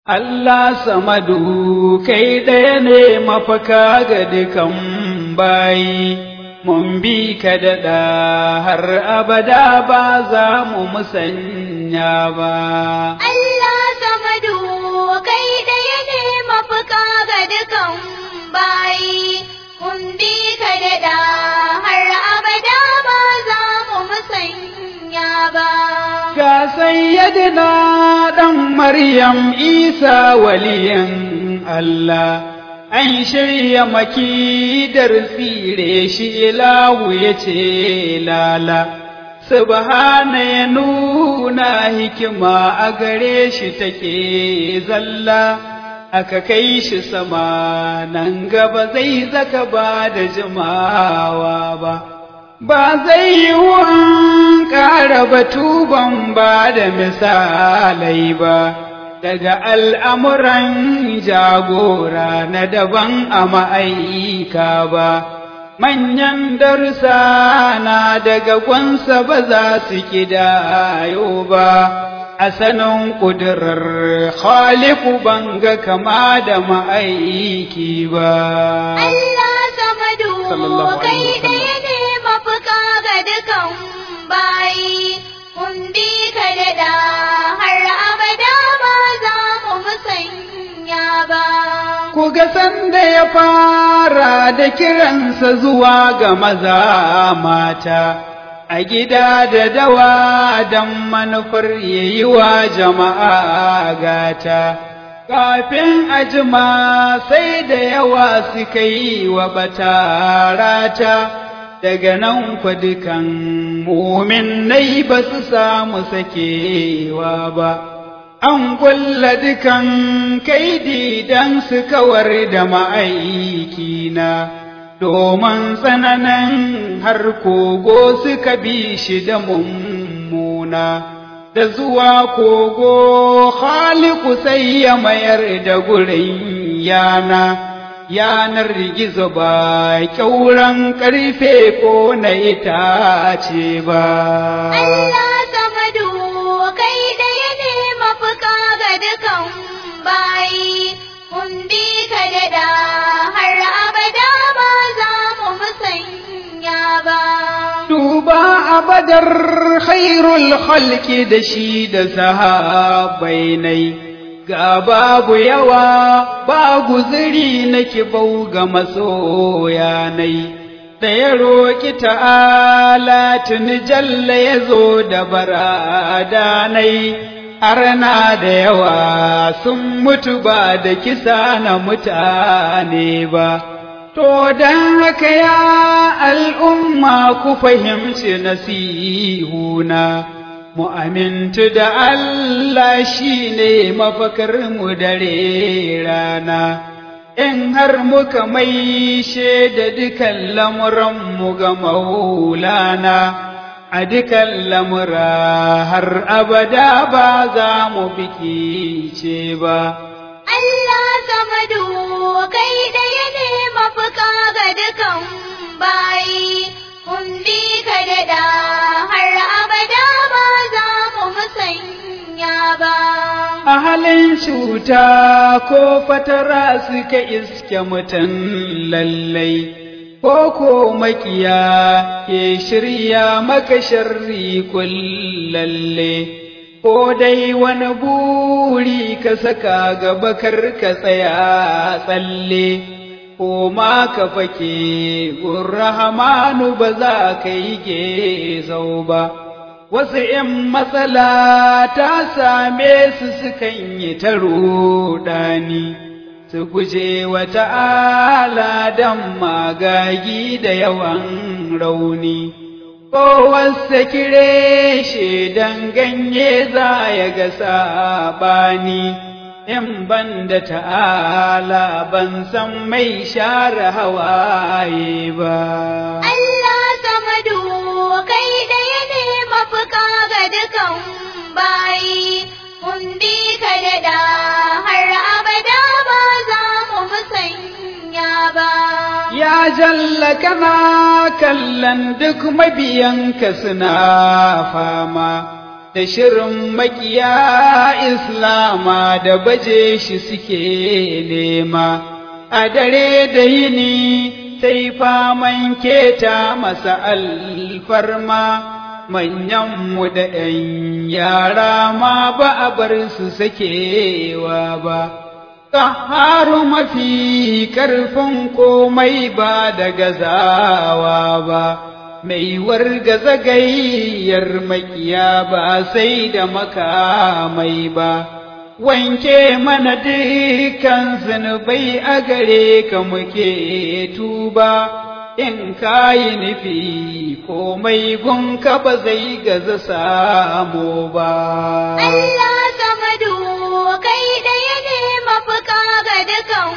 Allah samadu kai ɗaya ne mafaka ga dukan bayi, mun bi ka daɗa har abada ba za mu musanya ba. Allah samadu kai ɗaya ne mafaka ga dukan bayi, mun bi ka daɗa har abada ba za mu musanya ba. Ga sayyadina ɗan Maryam Isa waliyan Allah, an shirya makidar tsire shi ilahu ya ce lala. Subhana ya nuna hikima a gare shi take zalla, aka kai shi sama nan gaba zai zaka ba da jimawa ba. Ba zai yi wurin ƙara batu ban ba da misalai ba, daga al'amuran jagora na daban a ma'aika ba. manyan darussa na daga gwansa ba za su kidayo ba a sanin ƙudurar khaliku banga kama da ma'aiki ba Allah samadu Sallallahu alaihi kai wasallam. ɗaya ne mafuka ga dukan bayi mun bi ka daɗa har abada ba za mu musanya ba ku ga sanda ya fara da kiransa zuwa ga maza mata a gida da dawa don manufar yayi wa jama'a gata kafin a jima sai da yawa suka yi wa batarata daga nan kwa dukan muminai ba su samu sakewa ba an kulla dukan kaidi dan su kawar da ma'aikina domin tsananin har kogo suka bi shi da mummuna da zuwa kogo khaliku sai ya mayar da gurin yana yanar gizo ba kyauran karfe ko na itace ba Allah samadu kai ɗaya ne mafuka ga dukan bayi mun bi ka daɗa har abada ba za mu musanya ba duba a badar khairul khalki da shi da sahabai nai ga babu yawa ba guzuri na kibau ga masoya nai da ya roƙi ta'ala tuni jalla ya zo da barada nai arna da yawa sun mutu ba da kisa na mutane ba To don haka ya al'umma ku fahimci nasihuna, mu amintu da Allah shi ne mafakarmu dare rana, in har muka maishe da dukan lamuranmu ga maulana, a dukan lamura har abada ba za mu bikice ba. Allah samadu kai ɗaya ne mafuka ga dukan bayi mun bi ka daɗa har abada ba za mu musanya ba a halin cuta ko fatara suka iske mutum lallai, ko ko makiya ke shirya maka sharri kullalle, ko dai wani buri ka saka gaba kar ka tsaya tsalle, ko ma ka fake gun rahamanu ba za ka yi gezau ba. wasu ’yan matsala ta same su sukan yi ta ruɗani, su guje wa ta'ala don magagi da yawan rauni, ko wasu kire shi don ganye za ya ga saɓani, in ban da ta'ala ban san mai share hawaye ba. Allah samadu kai ɗaya ne mafuka ga dukan bayi mun bi ka daɗa har abada ba za mu musanya ba Ya jalla kana kallon duk mabiyanka suna fama, da shirin makiya islama da baje shi suke nema a dare da yini sai faman keta masa alfarma manyanmu da ‘yan yara ma ba a bar su sakewa ba, ƙaharu mafi ƙarfin komai ba da gazawa ba, mai wargaza gayyar makiya ba sai da makamai ba. Wanke mana dukan zunubai a gare ka muke tuba. in ka yi nufi komai gunka ba zai gaza samu ba. Allah samadu kai ɗaya ne mafuka ga dukan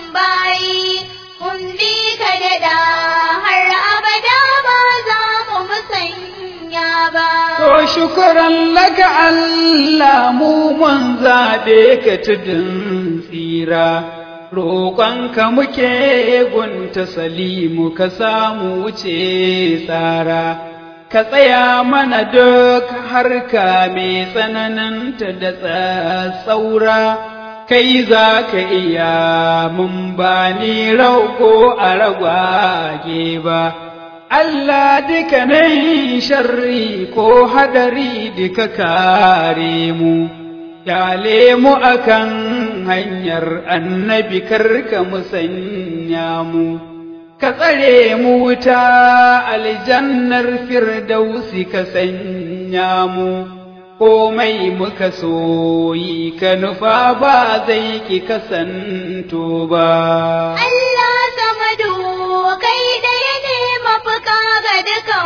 bayi, kun bi ka daɗa har abada ba za mu musanya ba. To shukuran laka Allah mu mun zaɓe ka tudun tsira. roƙonka muke gunta salimu ka samu wuce tsara, ka tsaya mana duk harka mai tsananinta da tsatsaura, kai za ka iya mun ba ni rauko a ragwage ba. Allah dukkanin sharri ko hadari duka kare mu. Kyale mu akan hanyar annabi karka musanya mu, ka tsare mu wuta aljannar firdausi ka sanya mu, komai muka soyi ka nufa ba zai ki kasanto ba. Allah samadu kai ɗaya ne mafuka ga dukan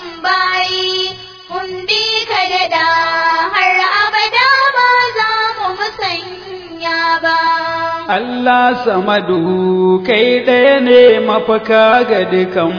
bayi, kun bi ka daɗa har abada ba za mu musanya ba. Allah samadu kai ɗaya ne mafaka ga dukan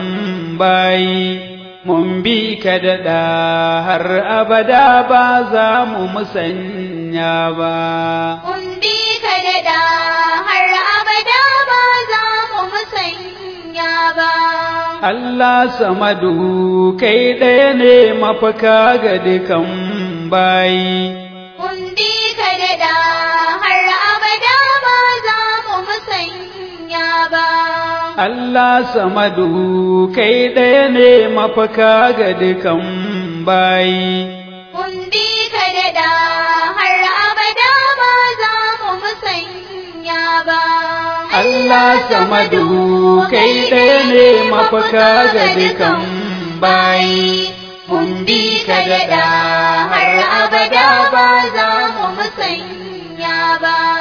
bayi, mun bi ka daɗa har abada ba za mu musanya ba. Kun bi ka daɗa har abada ba za mu musanya ba. Allah samadu kai ɗaya ne mafaka ga dukan bayi. Kun bi ka daɗa har abada ba za mu musanya ba. Allah samadu kai ɗaya ne mafaka ga dukan bayi. Kun bi ka daɗa har abada ba za mu musanya ba. Allah samadu kai ɗaya ne mafaka ga dukan bayi. Mun bi ka daɗa har abada ba za mu musanya ba.